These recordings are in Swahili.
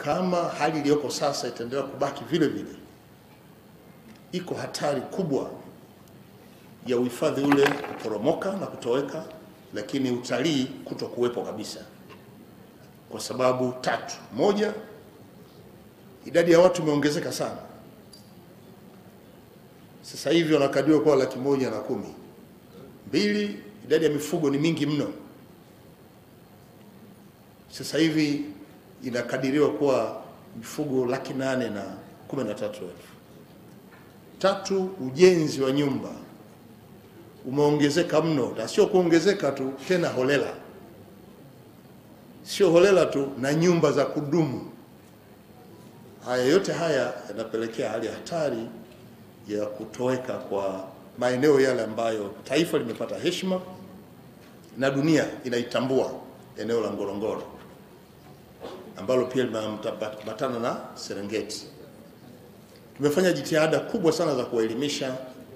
kama hali iliyoko sasa itaendelea kubaki vile vile, iko hatari kubwa ya uhifadhi ule kuporomoka na kutoweka, lakini utalii kuto kuwepo kabisa, kwa sababu tatu. Moja, idadi ya watu imeongezeka sana. Sasa hivi wanakadiriwa kuwa laki moja na kumi. Mbili, idadi ya mifugo ni mingi mno. Sasa hivi inakadiriwa kuwa mifugo laki nane na kumi na tatu elfu. Tatu, ujenzi wa nyumba umeongezeka mno, na sio kuongezeka tu, tena holela, sio holela tu, na nyumba za kudumu. Haya yote haya yanapelekea hali ya hatari ya kutoweka kwa maeneo yale ambayo taifa limepata heshima na dunia inaitambua, eneo la Ngorongoro ambalo pia limeambatana na Serengeti. Tumefanya jitihada kubwa sana za kuwaelimisha,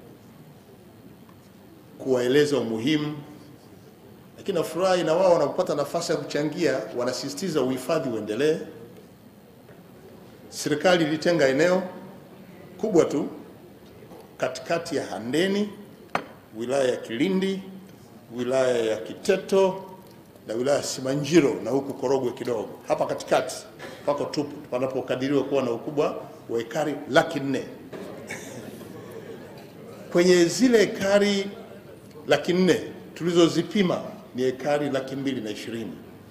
kuwaeleza umuhimu, lakini nafurahi na wao wanapopata nafasi ya kuchangia, wanasisitiza uhifadhi uendelee. Serikali ilitenga eneo kubwa tu katikati ya Handeni, wilaya ya Kilindi, wilaya ya Kiteto na wilaya ya Simanjiro na huku Korogwe kidogo. Hapa katikati pako tupu panapokadiriwa kuwa na ukubwa wa ekari laki nne. Kwenye zile ekari laki nne tulizozipima ni ekari laki mbili na ishirini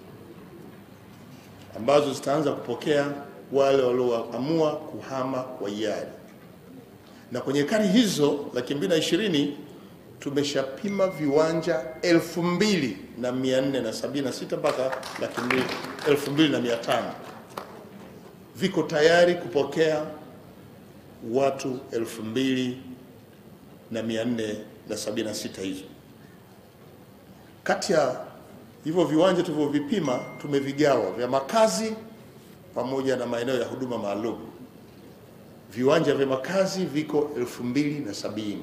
ambazo zitaanza kupokea wale walioamua kuhama kwa hiari na kwenye ekari hizo laki mbili na ishirini tumeshapima viwanja elfu mbili na mia nne na sabini na sita mpaka laki mbili elfu mbili na mia tano viko tayari kupokea watu elfu mbili na mia nne na sabini na sita hizo. Kati ya hivyo viwanja tulivyovipima tumevigawa vya makazi pamoja na maeneo ya huduma maalum viwanja vya makazi viko elfu mbili na sabini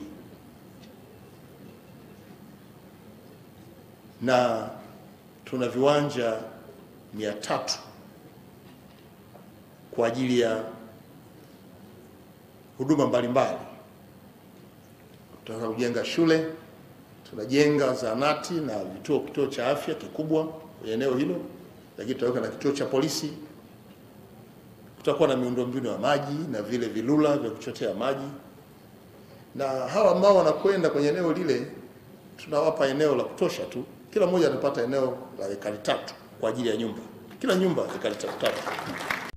na tuna viwanja mia tatu kwa ajili ya huduma mbalimbali. Tunataka kujenga shule, tunajenga zahanati na vituo, kituo cha afya kikubwa kwenye eneo hilo, lakini tutaweka na kituo cha polisi kutakuwa na miundombinu ya maji na vile vilula vya kuchotea maji, na hawa ambao wanakwenda kwenye eneo lile tunawapa eneo la kutosha tu. Kila mmoja anapata eneo la ekari tatu kwa ajili ya nyumba, kila nyumba ekari tatu tatu.